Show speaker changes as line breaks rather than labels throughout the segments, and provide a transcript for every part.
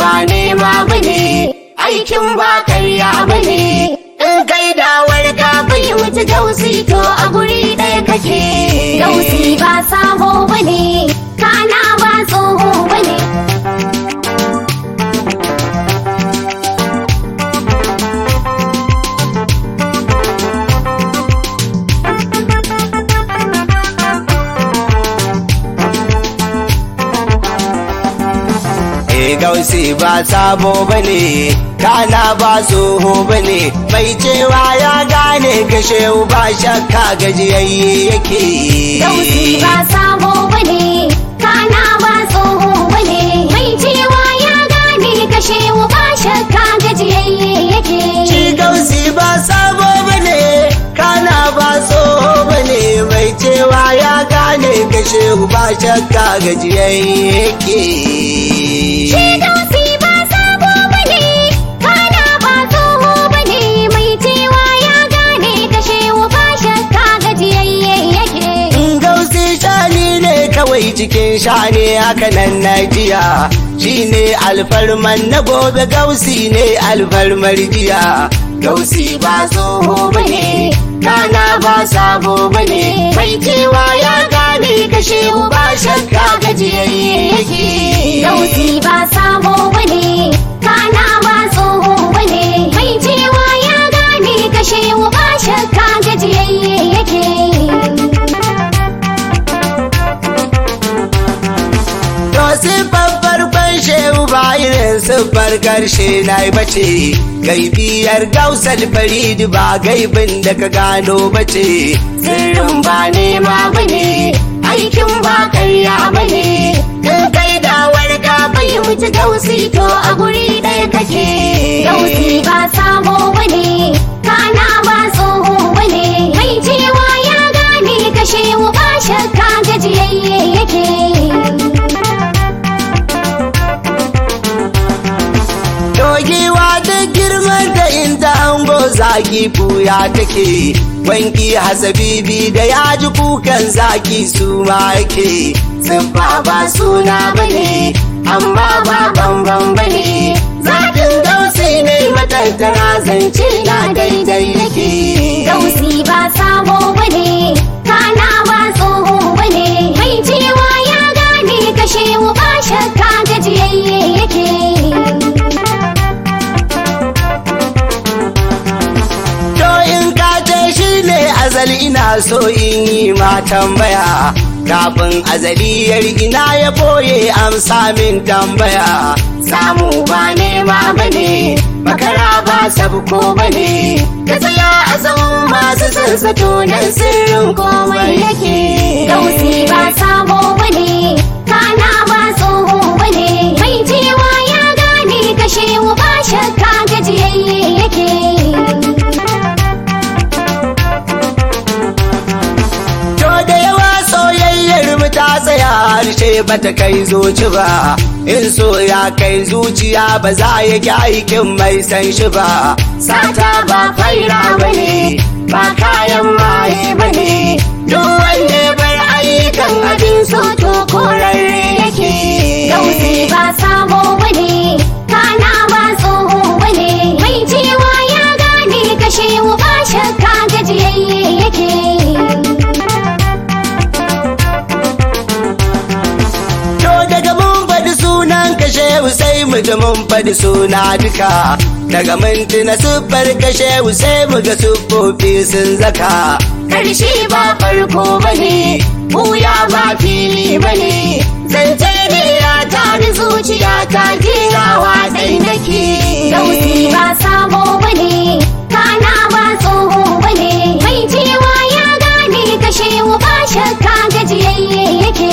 ba nema bane aikin ba karya bane in kai dawar ka fahimci gausi to a guri ɗaya kake
Gausi ba sabo bane, kana ba tsoho bane.
E gausi ba sabo bane kana ba tsoho bane mai cewa ya gane kashe ba shakka gajiyayye yake
Gausi ba sabo bane, kana ba tsoho bane. Mai cewa ya gane kashe ba shakka gajiyayye yake.
Shi gausi ba sabo bane kana ba tsoho bane mai cewa ya gane kashe ba shakka gajiyayye yake
Shi gausi ba sabo bane, kana ba tsoho bane. Mai cewa ya gane kashe ba shakka gajiyayye yake.
Gausi shani ne kawai cikin shani haka nan na jiya shi ne alfarman na gobe gausi ne alfarmar jiya gausi ba tsoho bane kana ba sabo bane mai cewa ya gane kashe ba shakka gajiyayye yake
Gausi ba sabo bane, kana ba tsoho bane. Mai cewa ya gane kashe ba shakka gajiyayye yake.
To siffar farkon shehu ba irin siffar karshe na yi bace, gaibiyar gausar farid ba gaibin da ka gano bace, sirrin ba nema bane, aikin ba karya bane, in kai dawar ka fahimci gausi to a guri ɗaya kake.
Gausi ba sabo bane, kana ba tsoho bane. Mai cewa ya gane kashe ba shakka gajiyayye yake.
Dogewa da girman da inda ango zaki fuya take wanki hasabibi da ya ji kukan zaki su ma yake siffa ba suna bane amma ba bambam bane zakin gausi ne matattara zance na daidai yake
Gausi ba sabo bane, kana ba tsoho bane. Mai cewa ya gane kashe ba shakka gajiyayye yake.
To in ka ce shi ne azali ina so in yi ma tambaya kafin azaliyar ina ya boye amsa min tambaya samu ba nema bane makara ba sabko bane ka tsaya a zaman masu sansato nan sirrin komai yake
Gausi ba sabo bane, kana ba tsoho bane. Mai cewa ya gane kashe ba shakka gajiyayye yake.
To da yawa soyayyar mu ta tsaya harshe bata kai zuci ba in so ya kai zuciya ba za ya ki aikin mai san shi ba sata ba faira bane ba kayan maye bane duk wanda ya bar ayyukan abin so to korarre yake
Gausi ba sabo bane, kana ba tsoho bane. Mai cewa ya gane kashe ba shakka gajiyayye yake.
To daga mun faɗi sunan kashe sai mu ji mun faɗi suna duka daga mun tuna siffar kashe sai mu ga siffofi sun zaka karshe ba farko bane buya ba fili bane zance ne ya tari zuciya ta ginawa ɗai nake
Gausi ba sabo bane, kana ba tsoho bane. Mai cewa ya gane kashe ba shakka gajiyayye yake.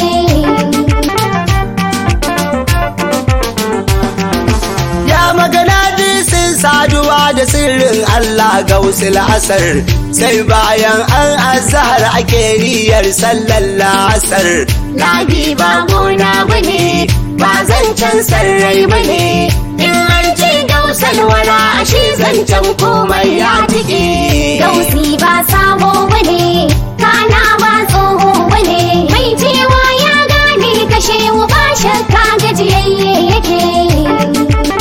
Ya magana sun saduwa da sirrin Allah ga usul asar sai bayan an azhar ake niyyar sallar lasar. Labi ba gona bane ba zancen sarrai bane in an ce gausal wala ashe zancen komai ya tike.
Gausi ba sabo bane, kana ba tsoho bane. Mai cewa ya gane kashe ba shakka gajiyayye yake.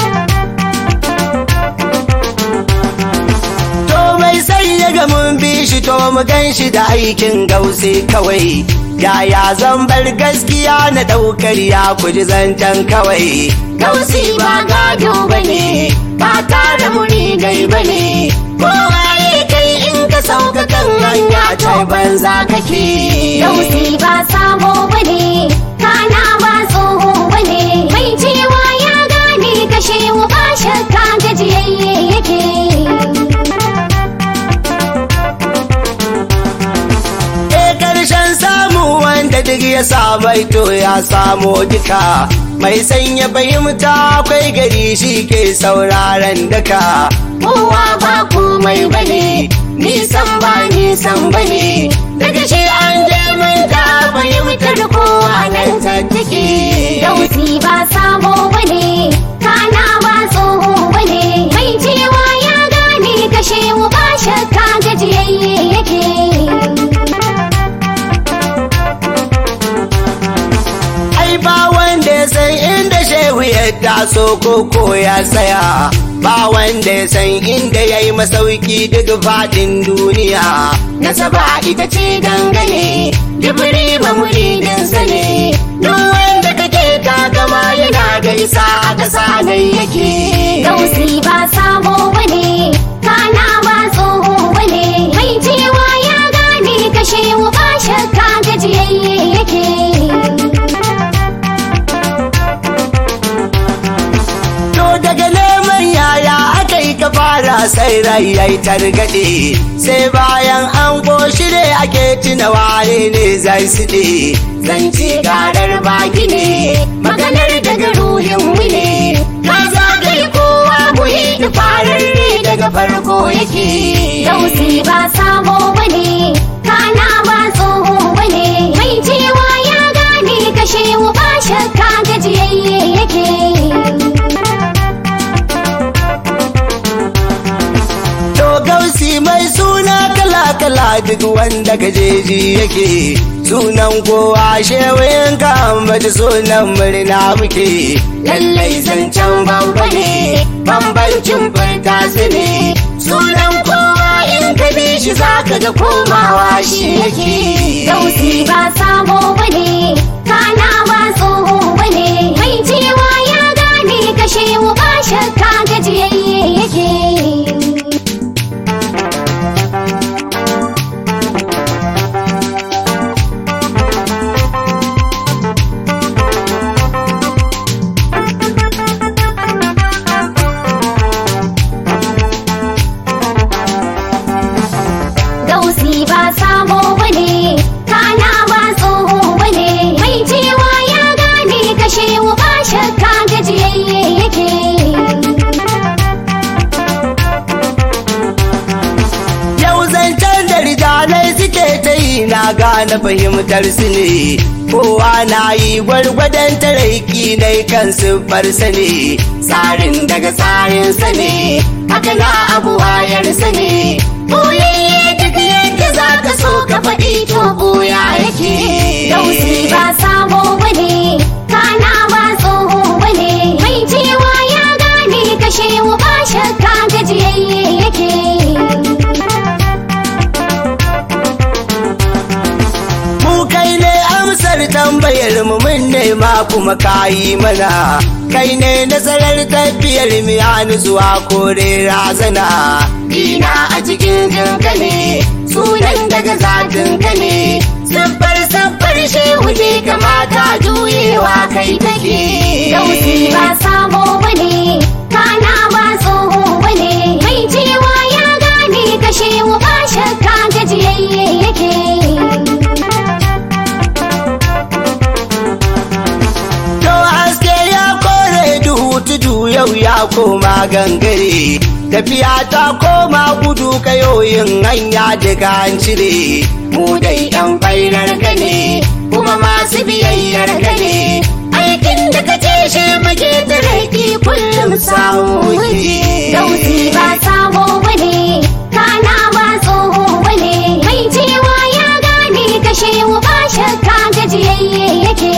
mu gan shi da aikin gausi kawai yaya zan bar gaskiya na ɗaukar ya kuji zancen kawai gausi ba gado bane ba tare murigai bane kowa ya kai in ka sauka kan hanya ta banza kake
Dausi ba sabo bane, kana ba tsoho bane. Mai cewa ya gane kashe wa ba shakka gajiyayye yake.
E karshen samu wanda duk ya samai to ya samo duka mai sanya fahimta akwai gari shi ke sauraron daka kowa ba komai bane nisan ba nisan bane daga shi an je mun ta fahimtar kowa nan tattake
Dausi ba sabo bane, kana ba tsoho bane. Mai cewa ya gane kashe wa ba shakka gajiyayye yake.
ai ba wanda ya san inda shehu ya taso koko ya tsaya ba wanda ya san inda ya yi masauki duk faɗin duniya nasaba ita ce dangane jibiri ba muridinsa ne duk wanda kake takama yana da isa a ƙasa nan yake
Dausi ba sabo bane, kana ba tsoho bane. Mai cewa ya gane kashe wa ba shakka gajiyayye yake.
To daga neman yaya aka yi ka fara sai rai yayi targaɗe sai bayan an goshi ne ake tuna ware ne zai siɗe zance garar baki ne maganar daga ruhin mu ne ka zagaye kowa muhi da farar ne daga farko yake
Dausi ba sabo bane, kana ba tsoho bane. Mai cewa ya gane kashe wa ba shakka gajiyayye yake.
To gausi mai suna kala-kala duk wanda gajeji yake sunan kowa shewayin ka ambaci sunan murna muke lallai zancen babba ne bambancin furta su ne sunan kowa in ka bi shi zaka ga komawa shi yake
Dausi ba sabo bane, kana ba tsoho bane. Mai cewa ya gane kashe wa ba shakka gajiyayye yake. Dausi ba sabo bane, kana ba tsoho bane. Mai cewa ya gane kashe wa ba shakka gajiyayye yake.
Yau zancen da rijalai suke ta yi na gane fahimtar su ne, kowa na yi gwargwadon taraiki na kan siffarsa ne, tsarin daga tsarinsa ne, haka na abu wayarsa ne. Boyayye duk yadda za ka so ka faɗi to boya yake.
Dausi ba sabo bane, kana ba tsoho bane. Mai cewa ya gane kashe wa ba shakka gajiyayye yake.
Mu kai ne amsar tambayar mu mun nema kuma kayi mana. Kai ne nasarar tafiyar mu ya zuwa kore razana. Dina a cikin jinka ne, sunan daga zatinka ne. Siffar siffar shehu ne kamata juyewa kai take.
Dausi ba sabo bane, kana ba tsoho bane. Mai cewa ya gane kashe wa ba shakka gajiyayye yake.
To haske ya kore duhu tudu yau ya koma gangare. Tafiya ta koma gudu kayoyin hanya daga an cire. Mu dai ɗan bairar ka ne, kuma masu biyayyar ka ne. Aikin da ka ce shi muke taraki kullum samu muke.
Dausi ba sabo bane, kana ba tsoho bane. Mai cewa ya gane kashe wa ba shakka gajiyayye yake.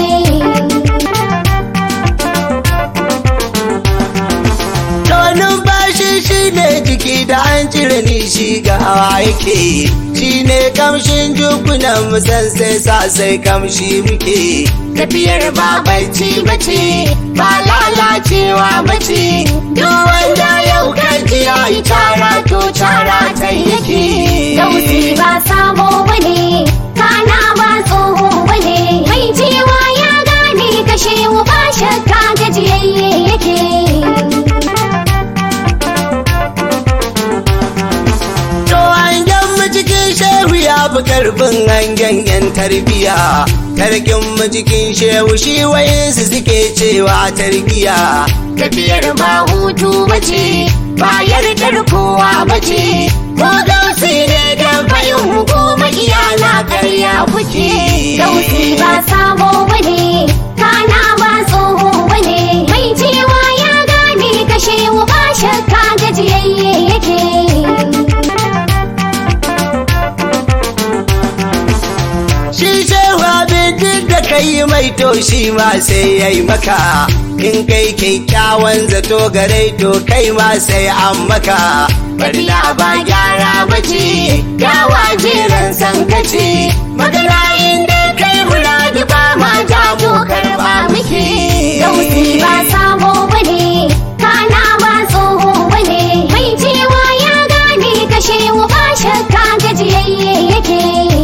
To numfashi shi ne jiki da an cire ni shi ga hawa yake shi ne kamshin jukunan musan sai sa sai kamshi muke tafiyar ba barci bace ba lalacewa bace duk wanda yau kaji ya yi tara to tara ta yake
Dausi ba sabo bane, kana ba tsoho bane, mai cewa ya gane kashe ba shakka gajiyayye yake.
To hangen mu cikin shehu ya fi karfin hangen yan tarbiya. Tarkin mu cikin shehu shi wayansu suke cewa tarbiya. Tafiyar ba hutu bace, ba yardar kowa bace. Ko gausi ne da bayin hukuma iyana karya kuke.
Dausi ba sabo bane, kana ba tsoho bane, mai cewa ya gane kashe ba shakka gajiyayye yake.
Shi shehu abin duk da kai mai to shi ma sai ya yi maka. In kai kyakkyawan zato gare to kai ma sai an maka. Barna ba gyara bace, yawa jiran san kace. Magana inda kai muradi ba ma jamu karba muke.
Dausi ba sabo bane, kana ba tsoho bane, mai cewa ya gane kashe ba shakka gajiyayye yake.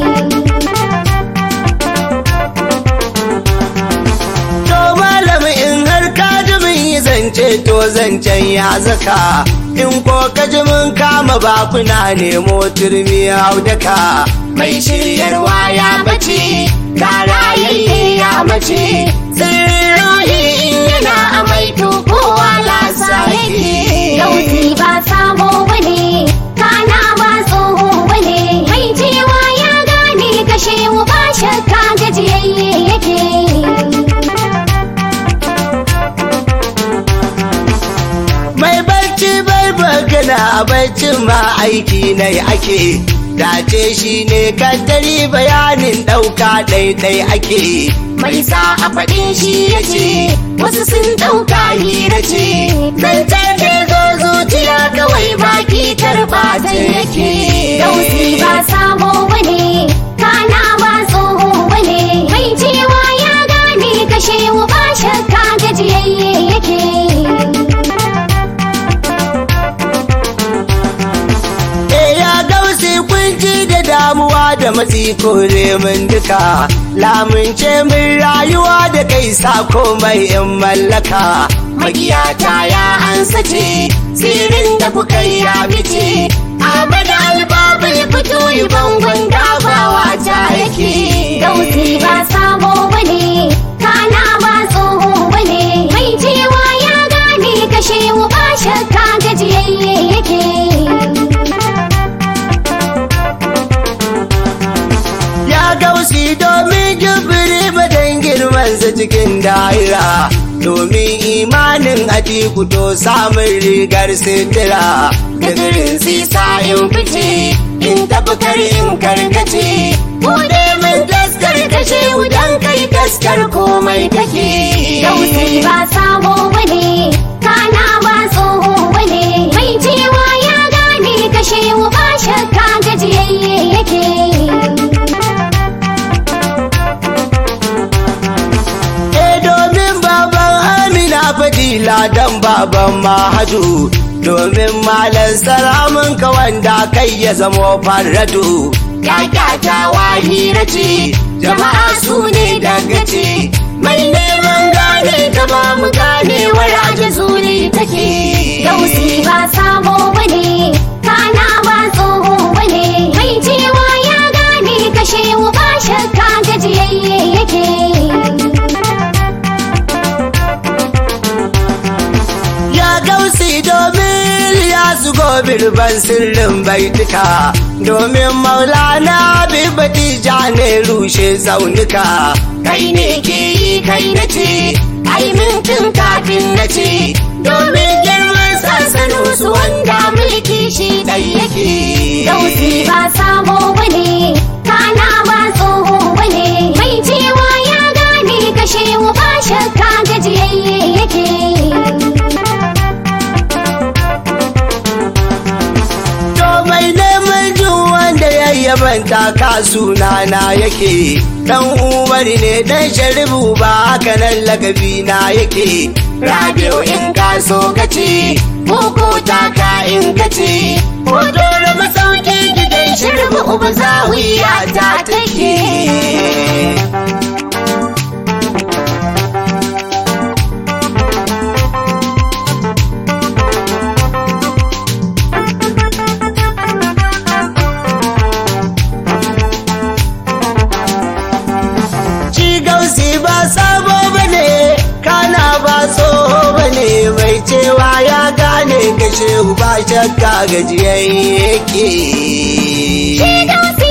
To malami in har ka ji mun yi zance to zancen ya zaka. In ko ka ji mun kama bakuna nemo turmi haudaka. Mai shiryarwa ya bace, karayayye ya mace. Sirrohi in yana amai to kowa lasa yake.
Dausi ba sabo bane, kana ba tsoho bane, mai cewa ya gane kashe ba shakka gajiyayye yake.
Mai barci bai magana a barcin ma aiki na ake. Dace shi ne kaddari bayanin ɗauka ɗaiɗai ake. Mai sa a faɗin shi ya ce, wasu sun ɗauka hira ce. Zancen da zo zuciya kawai baki karɓa ta yake.
Dausi ba sabo bane, kana ba tsoho bane, mai cewa ya gane kashe ba shakka gajiyayye yake.
E ya gausi kunci da damuwa da matsi kore min duka lamunce min rayuwa da kai sa komai in mallaka magiyata ya ansa ce sirrin da kuka yi ya fice Ahmad albabul fito yi bangon dabawa ta yake
Dausi ba sabo bane, kana ba tsoho bane, mai cewa ya gane kashe ba shakka gajiyayye yake.
ya gausi domin jibiri madan girmansa cikin daira domin imanin atiku to samun rigar sitira da girin sisa in fice in tafi kar in karkace bude min taskar kashe wudan kai taskar komai kake
Dausi ba sabo bane, kana ba tsoho bane, mai cewa ya gane kashe ba shakka gajiyayye yake.
Eh domin baban Amina fadila dan baban Mahaju domin malan salamun ka wanda kai ya zamo farradu Kakata wahira ce jama'a su ne dangace mai neman gane ta ba mu gane waraje zuri take
Dausi ba sabo bane, kana ba tsoho bane, mai cewa ya gane kashe ba shakka gajiyayye yake.
Ya gausi domin ya zugo birban sirrin baituka domin maulana bibati ja ne rushe tsaunuka kai ne ke yi kai na ce ai mintin kafin na ce domin girman sansanu su wanda mulki shi ɗai yake
Dausi ba sabo bane, kana ba tsoho bane, mai cewa ya gane kashe ba shakka gajiyayye yake.
manta ka sunana yake dan umar ne dan sharibu ba haka nan lakabi na yake rabiu in ka so kace koko ta ka in kace hoto da masauki gidan sharibu uba zawiya ta take Ci gausi ba sabo bane kana ba tsoho bane mai cewa ya gane kashe ba shakka gajiyayye yake.
Shi gausi